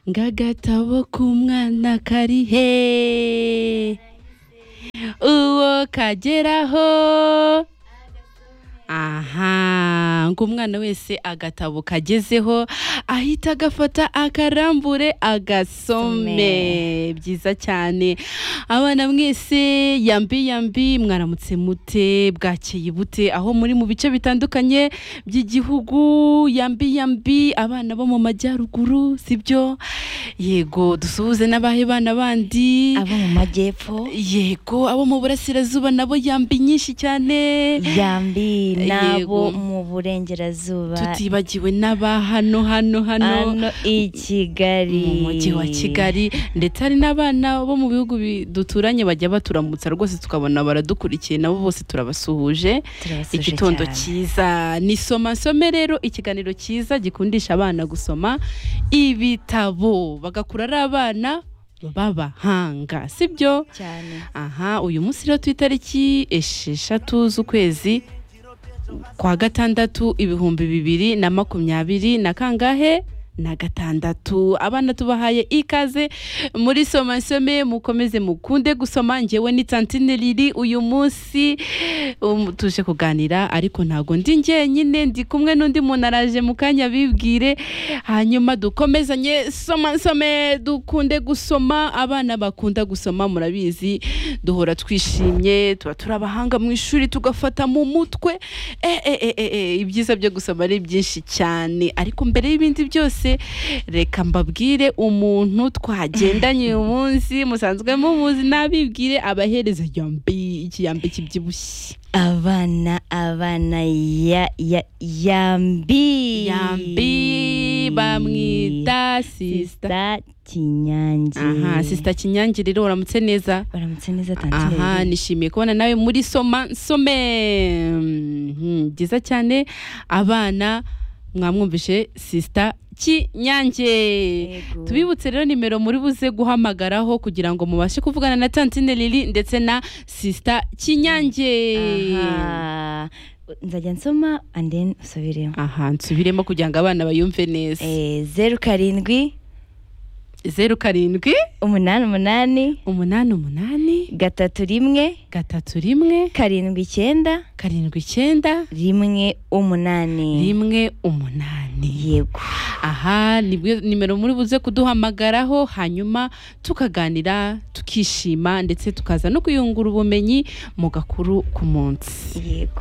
ngagatabo k'umwana kari he uwo kageraho aha ngo umwana wese agatabo kagezeho ahita agafata akarambure agasome byiza cyane abana mwese yambi yambi mwaramutse mute bwakeye bute aho muri mu bice bitandukanye by'igihugu yambi yambi abana bo mu majyaruguru sibyo yego dusuhuze n'abahe bana bandi abo mu majyepfo yego abo mu burasirazuba nabo yambi nyinshi cyane yambi Yego. n'abo mu burengerazuba tutibagiwe n'aba hano hano hano hano i kigali mu mujyi wa kigali ndetse hari n'abana bo mu bihugu bi- duturanye bajya baturamutsa rwose tukabona baradukurikiye nabo bose turabasuhuje Turabasuje igitondo cyane. cyiza ni soma nsome rero ikiganiro cyiza gikundisha abana gusoma ibitabo bagakura ari abana b'abahanga sibyo cyane aha uyu munsi rero ku itariki esheshatu z'ukwezi kwa gatandatu ibihumbi bibiri na makumyabiri na kangahe na gatandatu abana tubahaye ikaze muri soma nsome mukomeze mukunde gusoma ngewe ni tantine riri uyu munsi um, tuje kuganira ariko ntago ndi njyenyine ndi kumwe n'undi muntu araje mu kanya bibwire hanyuma dukomezanye soma nsome dukunde gusoma abana bakunda gusoma murabizi duhora twishimye tuba turi abahanga mu ishuri tugafata mu mutwe e, e, e, e, e, ibyiza byo gusoma ari byinshi cyane ariko mbere y'ibindi byose reka mbabwire umuntu twagendanye uyu munsi musanzwe mumuzi nabibwire abahereza yambi ikiyambi kibyibushye abana abana ya ya yambi yambi bamwita sisita sisita kinyange aha sisita kinyange rero uramutse neza baramutse neza tantine aha Lili. nishimiye kubona nawe muri soma nsome Mhm, byiza cyane abana mwamwumvishe sisita kinyange Yego. tubibutse rero nimero muri buze guhamagaraho kugira ngo mubashe kuvugana na tantine lili ndetse na sisita kinyange Aha. nzajya nsoma and then usubiremo aha nsubiremo kugira ngo abana bayumve neza Eh, zeru karindwi zeru karindwi umunani umunani umunani umunani gatatu rimwe gatatu rimwe karindwi icyenda karindwi icyenda rimwe umunani rimwe umunani yego aha nibwo nimero muri buze kuduhamagaraho hanyuma tukaganira tukishima ndetse tukaza no kuyungura ubumenyi mu gakuru ku munsi yego